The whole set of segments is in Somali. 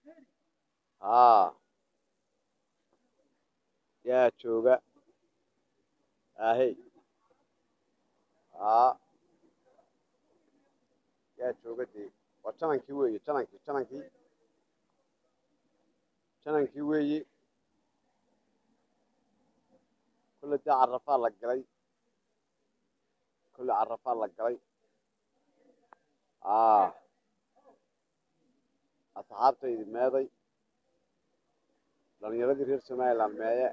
haa yaa jooga ahey haa yaa jooga dee waa janankii weeye janankii janankii janankii weeye kolle dee carafaa la galay kolle carafaa la galay haa asxaabtaydi meeday dhalinyaradii reer somaliland meeye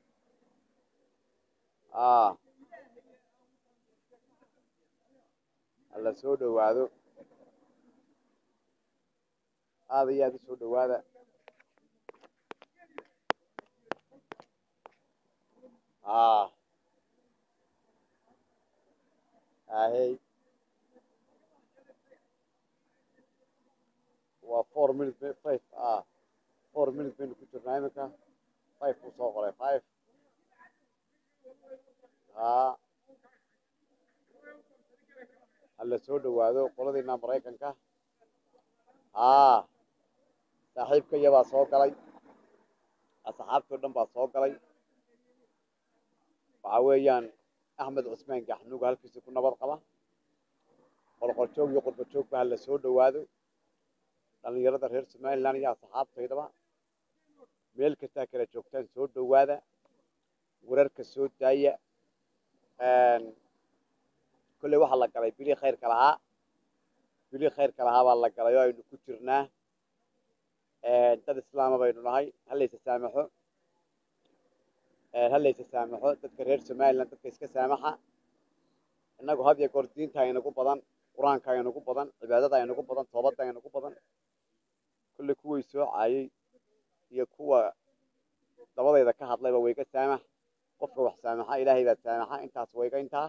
haa hala soo dhowaado aada iyo aada u soo dhowaada haa ahey waa four minute five ah four minute baynu ku jirnaa iminka five buu soo qoray five haa hala soo dhowaado qoladiina maraykanka haa saaxiibkaya baa soo galay asxaabtii o dhan baa soo galay waxa weeyaan axmed cusmaan gaxnuuga halkiisa ku nabad qaba qolqoljoog iyo qurbajoogba hala soo dhowaado dhalinyarada reer somaliland iyo asxaabtaydaba meel kastaa kala joogtaan soo dhowaada wararka soo daaya kolley waxaa la galay bilii khayrka lahaa bilii khayrka lahaa baa la galay oo aynu ku jirnaa dad islaama baynu nahay halaysa saamaxo halaysa saamaxo dadka reer somaliland dadka iska saamaxa innagu had iyo goor diinta aynagu badan qur-aanka aynagu badan cibaadada aynagu badan toobadda aynagu badan kolley kuway soo caayay iyo kuwa dabadayda ka hadlayba wayga saamax qofka wax saamaxa ilaahay baa saamaxa intaas wayga intaa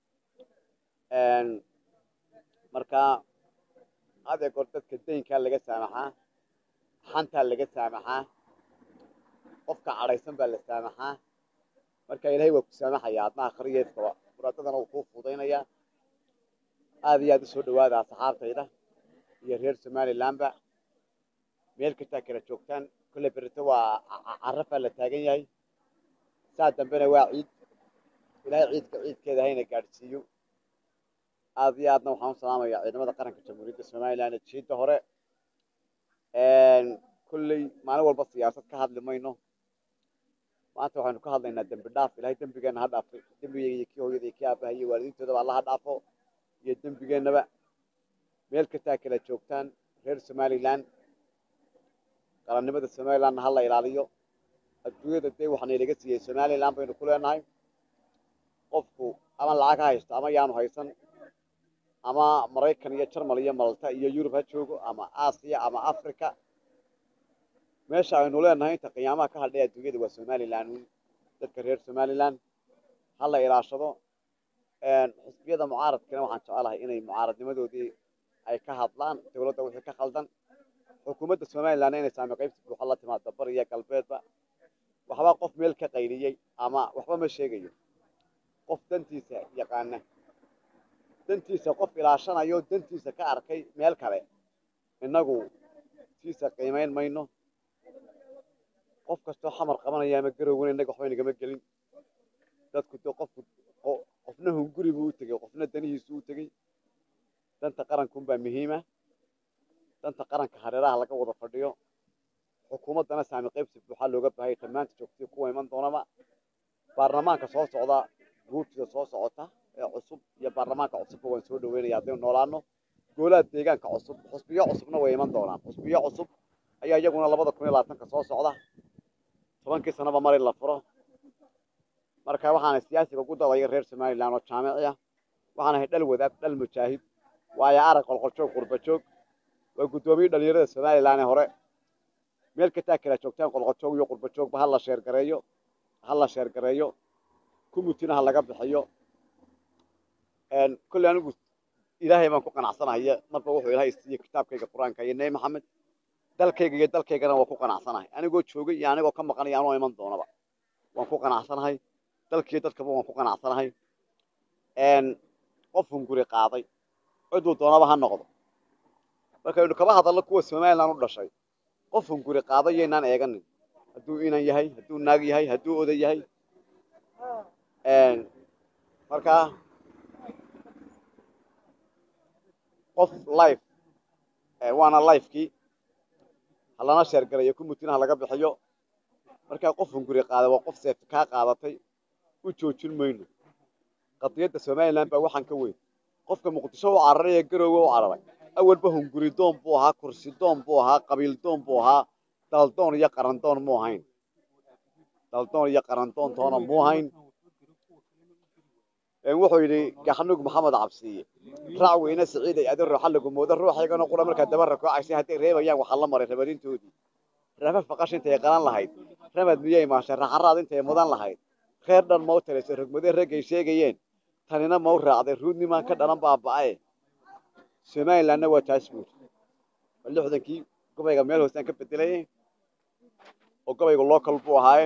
marka had iyo goor dadka daynkaa laga saamaxaa xantaa laga saamaxaa qofka cadhaysan baa la saamaxaa marka ilaahay waa ku saamaxaya adna akhriyeedkaba muraadadana wuu kuu fudaynayaa aada iyo aada u soo dhowaada asxaabtayda iyo reer somalilandba meel kastaa kala joogtaan kolle berito waa carafaa la taagan yahay saa dambena waa ciid ilaahay ciidka ciidkeeda hayna gaadhsiiyo aada iyo aadna waxaan u salaamaya ciidamada qaranka jamhuuriyadda somaliland jiidda hore kolley maalin walba siyaasad ka hadli mayno maanta waxaynu ka hadlaynaa dembi dhaaf ilahay dembigeena ha dhaafo dembigeyga iyo kii hooyada iyo kii aabaha iyo waalidiintoodaba alla ha dhaafo iyo dembigeenaba meel kastaa kala joogtaan reer somaliland qarannimada somalilandna hala ilaaliyo adduunyada dee waxana ilaga siiyey somaliland baynu ku leenahay qofku ama lacag ha haysto ama yaanu haysan ama maraykan iyo jarmal iyo malta iyo yurub ha joogo ama aasiya ama africa meesha aynu leenahay inta qiyaamaha ka hadhay adduunyada waa somaliland dadka reer somaliland hala ilaashado xisbiyada mucaaradkana waxaan jecelahay inay mucaaradnimadoodii ay ka hadlaan dawladda wixii ka khaldan xukuumadda somalilandna inay saami qaybsi buuxa la timaado bar iyo galbeedba waxba qof meel ka qayliyey ama waxba ma sheegayo qof dantiisa yaqaana dantiisa qof ilaashanayo dantiisa ka arkay meel kale innagu tiisa qiimayn mayno qof kastoo xamar qabanaya ama garowgana innaga waxba inagama gelin dadku de qofku qofna hunguri buu u tegey qofna danihiisu u tegey danta qarankunbaa muhiima danta qaranka hareeraha laga wada fadhiyo xukuumaddana saami qaybsi buuxaa looga baahaya dhammaanta joogtay kuwa iman doonaba baarlamaanka soo socda guurtida soo socota ee cusub iyo baarlamaanka cusubba waan soo dhaweynaya haddaynu noolaano goolaha deegaanka cusub xusbiyo cusubna way iman doonaan xusbiyo cusub ayaa iyaguna labada kun iyo labaatanka soo socda tobankii sanaba mar in la furo marka waxaana siyaasiga ugu dadaya reer somaliland oo jaamici ah waxaan ahay dhal wadaag dhal mujaahid waayo arag qolqoljoog qurbajoog waa guddoomiye dhalinyarada somaliland ee hore meel kastaa kala joogtaan qolqoljoog iyo qurbajoogba ha la sheergareeyo ha la sheergareeyo kummutina ha laga bixiyo kolley anigu ilaahay baan ku qanacsanahay marba wuxuu ilaahay siiye kitaabkayga qur-aanka iyo nebi maxamed dalkayga iyo dalkaygana waan ku qanacsanahay anigoo joogay iyo anigoo ka maqanaya anoo iman doonaba waan ku qanacsanahay dalkiiyo dadkaba waan ku qanacsanahay qof hunguri qaaday ciduu doonaba ha noqdo markaynu kaba hadalno kuwa somaliland u dhashay qof hunguri qaado yaynaan eeganin hadduu inan yahay hadduu naag yahay hadduu oday yahay markaa qof life waana lifekii halana sheergarayo kumutinaha laga bixiyo markaa qof hunguri qaada waa qof seefti kaa qaadatay u joojin mayno qadiyadda somalilan baa waxaan ka weyn qofka muqdisho u cararay ee garoowe u cararay awalba hunguri doon buu ahaa kursi doon buu ahaa qabiil doon buu ahaa daldoon iyo qarandoon mu ahayn daldoon iyo qarandoon toona mu ahayn wuxuu yidhi gaxnug maxamed cabsiiye raac weyne siciiday adi ruuxa lagu moodo ruuxaygana qura markaa daba rakoocaysay hadday reebayaan waxaa la maray rabarintoodii rafa faqash intay qalan lahayd ramad miyay maashay raxaraad intay mudan lahayd reer dhan mau tiraysay rogmadee raggay sheegayeen tanina mau raacday ruudnimaan ka dhalan baaba'e somalilandna waa taas buuri waa lixdankii gobayga meel hoosaan ka bedelay oo gobayga local buu ahaaye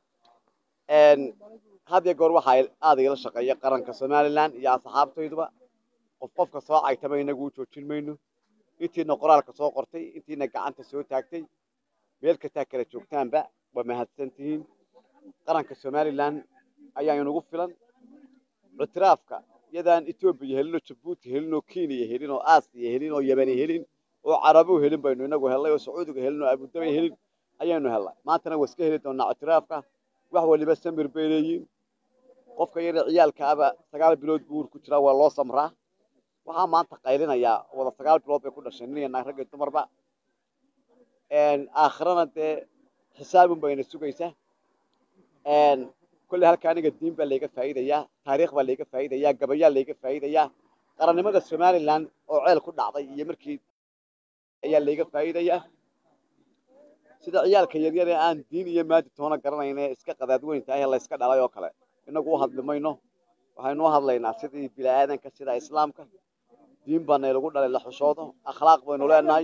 had iyo goor waxaa aada igala shaqeeya qaranka somalilan iyo asxaabtayduba qof qofka soo caytama inagu u joojin mayno intiina qoraalka soo qortay intiina gacanta soo taagtay meel kastaa kala joogtaanba waa mahadsan tihiin qaranka somalilan ayaa inagu filan ictiraafka iyadaan etoobiya helin oo jabuuti helin oo kenya helin oo aasiya helin oo yemani helin oo carabu helin baynu inagu hellay oo sacuudiga helin oo abudabay helin ayaynu hellay maantana waa iska heli doonaa ictiraafka wax waliba samir bay leeyihin qofka yara ciyaalka aba sagaal bilood buu uur ku jiraa waa loo samraa waxaa maanta qaylinayaa wada sagaal bilood bay ku dhasheen nin iyo naag rag iyo dumarba aakhirana dee xisaabun bayna sugaysaa kolley halka aniga diin baa layga faa'iidayaa taariikh baa layga faa'iidayaa gabayaa layga faa'iidayaa qarannimada somalilan oo ceel ku dhacday iyo markii ayaa layga faa'iidayaa sida ciyaalka yaryar ee aan diin iyo maadi toona garanayn ee iska qadaadweyn tahay ee layska dhalay oo kale inagu u hadli mayno waxaynu u hadlaynaa sidii bini-aadanka sida islaamka diin baa naylagu dhalay la xushoodo akhlaaq baynu leenahay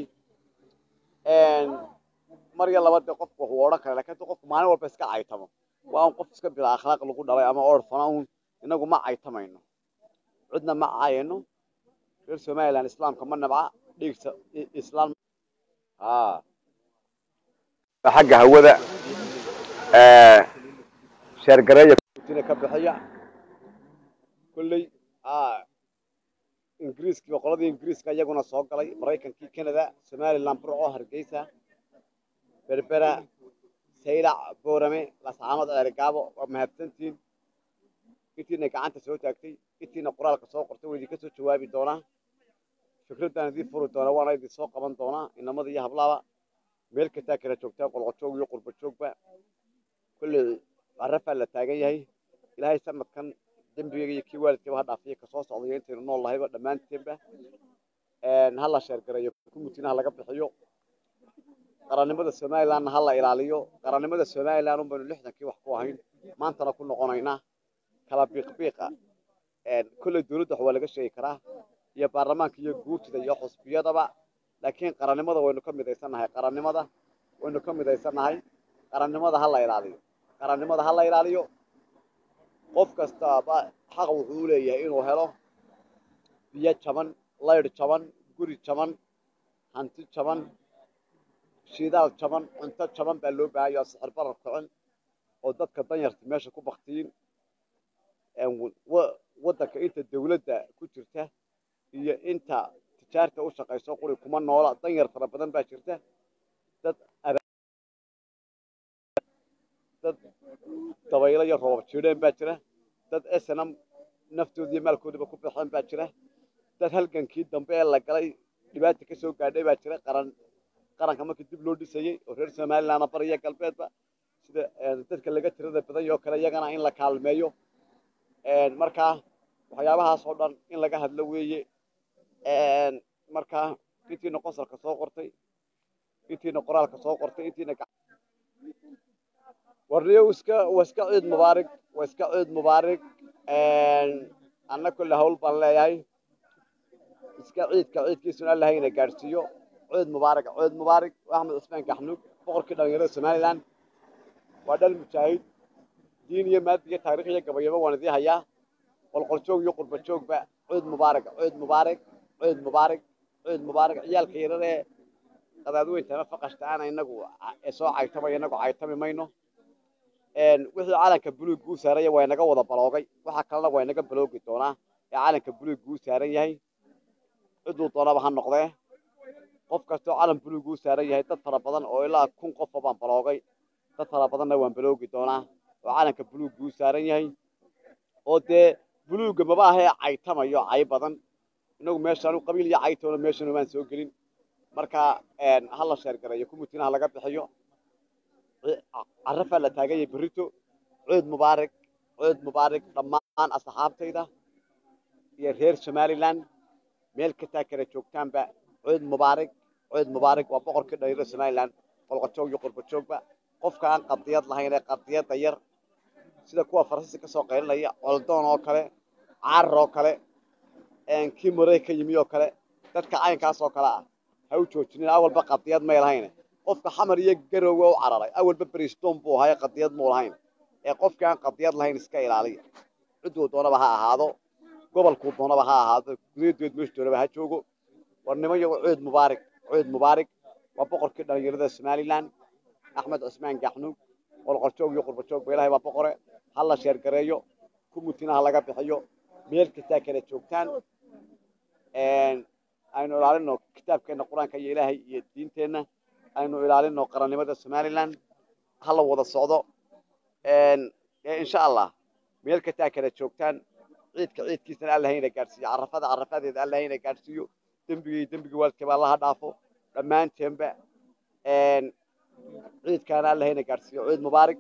mar iyo laba dee qofku waxuu odhan kara lakin hadii qofku maalin walba iska caytamo waa un qof iska bila akhlaaq lagu dhalay ama orfana un inagu ma caytamayno cidna ma caayano reer somaliland islaamka ma nabca dhiigsa islaam xagga hawada sheergareeya ka bixiya kolley ingiriiskiiba qoladii ingiriiska iyaguna soo galay maraykankii canada somaliland burco hargeysa berbera saylac boorame lascaanood ceerigaabo waa mahadsantihiin intiina gacanta soo taagtay intiina qoraalka soo qortay waa idinka soo jawaabi doonaa fikraddaan idiin furi doonaa waana idin soo qaban doonaa inamada iyo hablaaba meel kastaa kala joogtaa qolqojoog iyo qurba joogba kolley carafaa la taagan yahay ilaahay sanadkan dembigayga iyo kii waalidkayba ha dhaafiyo kasoo socdayo intaynu nool lahayba dhammaanteenba ha la sheergareeyo kumutinaha laga bixiyo qarannimada somalilandna ha la ilaaliyo qarannimada somaliland un baynu lixdankii wax ku ahayn maantana ku noqonaynaa kala biiqbiiqa kolley dawladda wax waa laga sheegi karaa iyo baarlamaanka iyo guurtida iyo xusbiyadaba laakiin qarannimada waynu ka midaysannahay qarannimada waynu ka midaysannahay qarannimada ha la ilaaliyo qarannimada ha la ilaaliyo qof kastaaba xaq wuxuu u leeyahay inuu helo biyo jaban laydh jaban guri jaban hanti jaban shidaal jaban cunto jaban baa loo baahanya oo sixir barar kicin oo dadka danyarta meesha ku baktiyin waddanka inta dawladda ku jirta iyo inta tijaarta u shaqayso quri kuma noola danyar fara badan baa jirta dad dad dabaylo iyo roobab jiidheen baa jira dad snm naftooda iyo maalkoodaba ku baxeen baa jira dad halgankii dambe ee la galay dhibaata ka soo gaadhay baa jira qaran qaranka markii dib loo dhisayey oo reer somalilandna bariya galbeedba sida dadka laga tirada badan oo kale iyagana in la kaalmeeyo markaa waxyaabahaas oo dhan in laga hadlo weeye markaa intiina qosolka soo qortay intiina qoraalka soo qortay intiina warniyo iska waa iska ciid mubaarig waa iska ciid mubaarig anna kolle hawl baan leeyahay iska ciidka ciidkiisuna allahayna gaadhsiiyo ciid mubaarig ciid mubaarig axmed cismaan gaxnuug boqorkii dhalinyarada somaliland waa dhal mujaahid diin iyo maadi iyo taarikh iyo gabayaba waan idii hayaa qolqoljoog iyo qurba joogba ciid mubaarig ciid mubaarig ciid mubaarig ciid mubaarig ciyaalka yararee qadaadweyntana faqashtaana inagu soo caytamaya inagu caytami mayno wixii calanka buluug guu saaranya waa inaga wada baloogay waxa kalena waa inaga baloogi doonaa ee calanka buluug guu saaran yahay ciduu doonaba ha noqdee qof kastoo calan buluug uu saaran yahay dad fara badan oo ilaa kun qofa baan baloogay dad fara badanna waan baloogi doonaa oo calanka buluug guu saaran yahay oo dee buluugga maba ahee caytamayo cay badan inagu meeshaan qabiil iyo caytoona meeshanu maan soo gelin marka ha la sheergareeyo kumutinaha laga bixiyo carafaa la taaganya berrito cood mubaarig cood mubaarig dhammaan asxaabtayda iyo reer somalilan meel kastaa kala joogtaanba cood mubaarig cood mubaarig waa boqorkii dhalinyarada somalilan qolqojoog iyo qurbajoogba qofka aan qadiyad lahayn ee qadiyadda yar sida kuwa faransiiska ka soo qaylinaya coldoon oo kale carar oo kale kii marey ka yimi oo kale dadka caynkaas oo kale ah ha u joojinin awalba qadiyad may lahayn qofka xamar iyo garowga u cararay awalba briston buu ahaa qadiyad muu lahayn ee qofkii aan qadiyad lahayn iska ilaaliya cidduu doonaba ha ahaado gobolkuu doonaba ha ahaado gudayadood meeshu doonaba ha joogo war niman yago cood mubaarig cood mubaarig waa boqorkii dhalinyarada somalilan axmed cusmaan gaxnuug qolqorjoog iyo qurbajoogba ilahay baa boqore ha la sheergareeyo kumutinaha laga bixiyo meel kastaa kala joogtaan aynu ilaalino kitaabkeena qur-aanka iyo ilaahay iyo diinteenna aynu ilaalino qarannimada somalilan ha la wada socdo insha allah meel kastaa kala joogtaan ciidka ciidkiisana alla hayna gaadhsiiyo carafada carafadeeda alla hayna gaadhsiiyo dembigii dembigii waalidkaba allaha dhaafo dhammaanteenba ciidkaana alla hayna gaadhsiiyo ciid mubaarig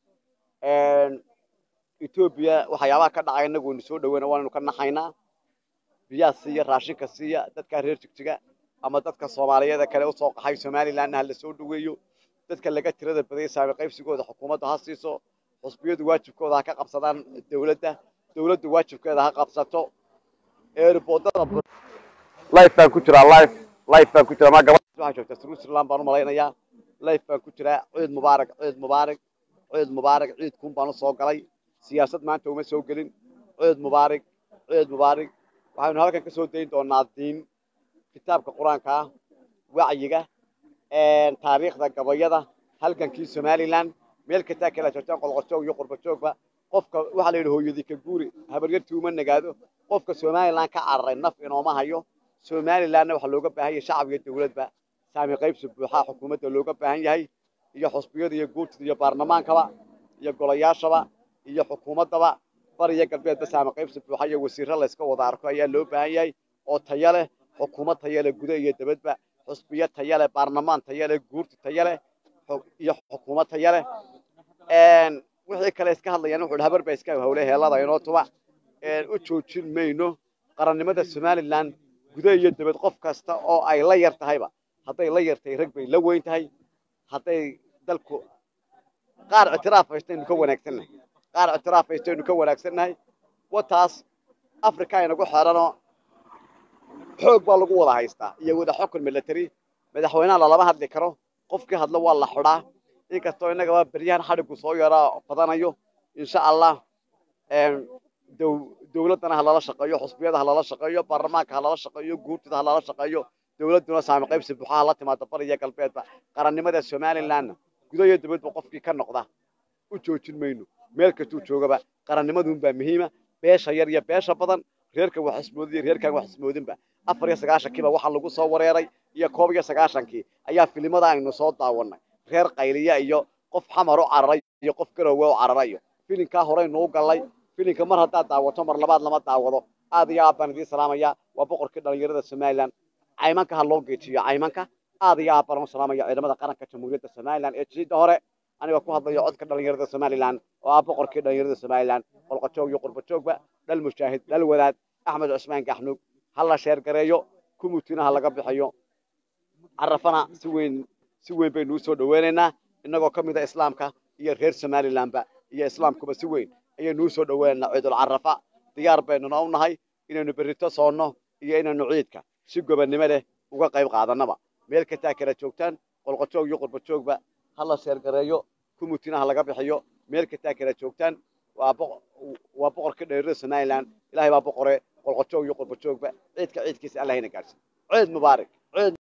etoobiya waxyaabaha ka dhacay inagu inu soo dhaweyna waanaynu ka naxaynaa biyaha siiya raashinka siiya dadkaa reer jigjiga ama dadka soomaaliyeeda kale usoo qaxay somalilanna ha la soo dhaweeyo dadka laga tirada badayay saami qaybsigooda xukuumadda ha siiso xusbiyadu waajibkooda ha ka qabsadaan dawladda dawladdu waajibkeeda ha qabsato eerboodada life baan ku jiraa life life baan ku jiraa maa gabadha waxaa joogta switzerland baan u malaynayaa life baan ku jiraa ciid mubaarak ciid mubaarak ciid mubaarak ciidkuun baan usoo galay siyaasad maanta uma soo gelin ciid mubaarak ciid mubaarak waxaynu halkan ka soo dayn doonaa diin kitaabka qur-aanka ah wacyiga taariikhda gabayada halgankii somalilan meel kastaa kala joogtaan qolqojoog iyo qurbajoogba qofka waxaa la yidhi hooyadii ka guuri habaryartii uma nagaado qofka somalilan ka cararay naf inooma hayo somalilanna waxaa looga baahan yahay shacab iyo dawladba saami qaybsi buuxaa xukuumadda looga baahan yahay iyo xusbiyada iyo guurtida iyo baarlamaankaba iyo golayaashaba iyo xukuumaddaba bariya galbeedba saami qaybsi buuxa iyo wasiirro layska wada arko ayaa loo baahan yahay oo taya leh xukuumad taya leh guda iyo dabadba xusbiyo taya leh baarlamaan taya leh guurti taya leh iyo xukuumad taya leh wixii kale iska hadlayaan wuxuu habar baa iska hawle heelada inoo tuba u joojin mayno qarannimada somalilan guda iyo dabad qof kasta oo ay la yar tahayba hadday la yartahay rag bay la weyn tahay hadday dalku qaar ictiraaf haystaynu ka wanaagsannahay qaar ictiraaf haystaynu ka wanaagsannahay wataas africa inagu xeranoo xoog baa lagu wada haystaa iyo wada xukun military madaxweynaha lalama hadli karo qofkii hadlo waa la xidhaa inkastoo innagaba beryahan xadhigu soo yaraa badanayo insha allah dawladdana ha lala shaqeeyo xusbiyada ha lala shaqeeyo baarlamaanka ha lala shaqeeyo guurtida ha lala shaqeeyo dawladduna saami qaybsi buuxa ha la timaado bariya galbeedba qarannimada somalilanna guda iyo dabadba qofkii ka noqda u joojin mayno meel kastuu joogaba qarannimaduunbaa muhiima beesha yar iyo beesha badan reerka wax ismoodin iyo reerkaan wax ismoodinba afar iyo sagaashankiiba waxaa lagu soo wareeray iyo koob iyo sagaashankii ayaa filimada aynu soo daawanay reer qayliya iyo qof xamar u cararay iyo qof garowe u cararayo filinkaa horeynu u gallay filinka mar haddaad daawato mar labaad lama daawado aad iyo aad baan idiin salaamaya waa boqorkii dhalinyarada somalilan caymanka ha loo geejiyo caymanka aad iyo aad baan u salaamaya ciidamada qaranka jamhuuriyadda somalilan ee jidda hore aniga ku hadlayo codka dhalinyarada somalilan oo ah boqorkii dhalinyarada somalilan qolqojoog iyo qurbajoogba dhal mushaahid dhal wadaad axmed cusmaan gaxnuug ha la sheergareeyo kumutinaha laga bixiyo carafana si weyn si weyn baynu usoo dhaweynaynaa innagoo ka mida islaamka iyo reer somalilanba iyo islaamkuba si weyn ayaynu usoo dhaweynaynaa ciidul carafa diyaar baynuna u nahay inaynu berrito soonno iyo inaynu ciidka si gobannimo leh uga qayb qaadanaba meel kastaa kala joogtaan qolqojoog iyo qurbajoogba ha la sheergareeyo kumutinaha laga bixiyo meel kastaa kala joogtaan waa waa boqorkii dhalinyarada somalilan ilaahay baa boqore qolqojoog iyo qurbajoogba ciidka ciidkiisa allahayna gaadhsi ciid mubaarak ciid